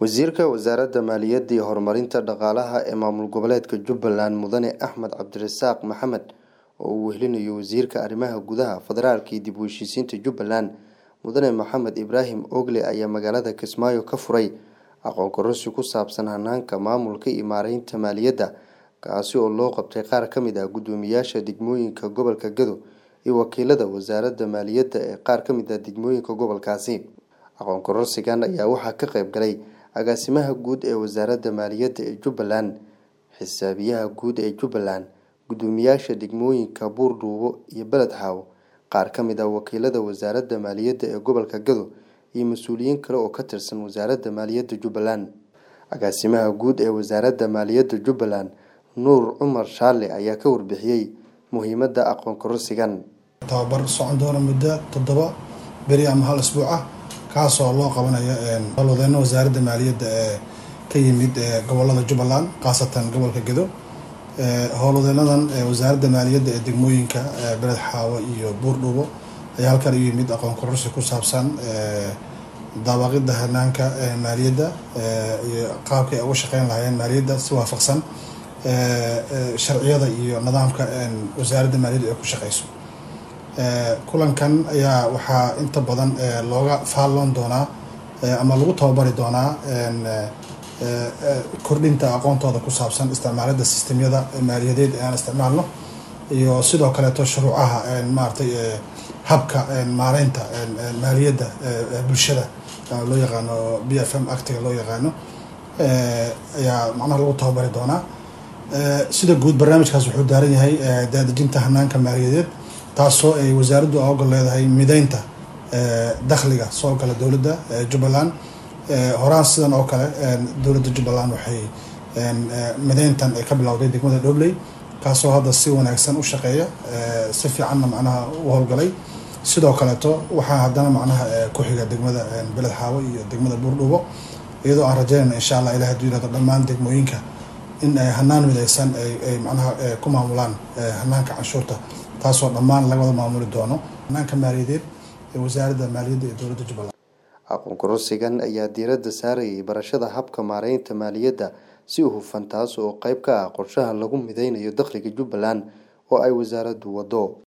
wasiirka wasaaradda maaliyadda iyo horumarinta dhaqaalaha ee maamul goboleedka jubbaland mudane axmed cabdirasaaq maxamed oo uu wehelinayo wasiirka arrimaha gudaha federaalka iyo dib u heshiisiinta jubbaland mudane maxamed ibraahim ogle ayaa magaalada kismaayo ka furay aqoon kororsi ku saabsan hanaanka maamulka iyo maareynta maaliyadda kaasi oo loo qabtay qaar ka mid ah guddoomiyaasha degmooyinka gobolka gado iyo wakiilada wasaaradda maaliyadda ee qaar ka mid ah degmooyinka gobolkaasi aqoon kororsigan ayaa waxaa ka qayb galay agaasimaha guud ee wasaaradda maaliyadda ee jubbaland xisaabiyaha guud ee jubbaland guddoomiyaasha degmooyinka buurdhuubo iyo beled xaawo qaar ka mid ah wakiilada wasaaradda maaliyadda ee gobolka gado iyo mas-uuliyiin kale oo ka tirsan wasaaradda maaliyadda jubbaland agaasimaha guud ee wasaaradda maaliyadda jubbaland nuur cumar shaale ayaa ka warbixiyey muhiimadda aqoon kororsigan tababar socon doona muddo toddoba beri ama hal isbuuc ah kaasoo loo qabanayo howlwadeyno wasaaradda maaliyadda ee ka yimid gobolada jubbaland khaasatan gobolka gedo howlwadeynadan wasaaradda maaliyadda ee degmooyinka beled xaawo iyo buurdhuubo ayaa halkan u yimid aqoon kororsi ku saabsan daabaqida hanaanka maaliyadda iyo qaabkay uga shaqeyn lahaayeen maaliyadda si waafaqsan sharciyada iyo nidaamka wasaaradda maaliyadda ay ku shaqeyso kulankan ayaa waxaa inta badan looga faalloon doonaa ama lagu tababari doonaa kordhinta aqoontooda ku saabsan isticmaalada sistemyada maaliyadeed ee aan isticmaalno iyo sidoo kaleeto shuruucaha maaratay habka maareynta maaliyadda bulshada loo yaqaano b f m actiga loo yaqaano ayaa macnaha lagu tababari doonaa sida guud barnaamijkaas wuxuu daaran yahay daadejinta hanaanka maaliyadeed taasoo ay wasaaraddu ogol leedahay mideynta dakhliga soo gala dowladda jubbaland horaan sidan oo kale dowladda jubbaland waxay mideyntan ay ka bilowday degmada dhobley kaasoo hadda si wanaagsan u shaqeeya si fiicanna macnaha u howlgalay sidoo kaleeto waxaa haddana macnaha ku xiga degmada beled xaawo iyo degmada buurdhuubo iyadoo aan rajeynayna insha allah ilahi haduu yirahdo dhammaan degmooyinka in ay hanaan mideysan ay macnaha ku maamulaan hanaanka canshuurta taasoo dhammaan laga wada maamuli doono hanaanka maaliyadeed ee wasaaradda maaliyadda ee dowladda jubbaland aqoon kororsigan ayaa diiradda saarayay barashada habka maareynta maaliyadda si hufan taas oo qayb ka ah qorshaha lagu mideynayo dakhliga jubbaland oo ay wasaaraddu wado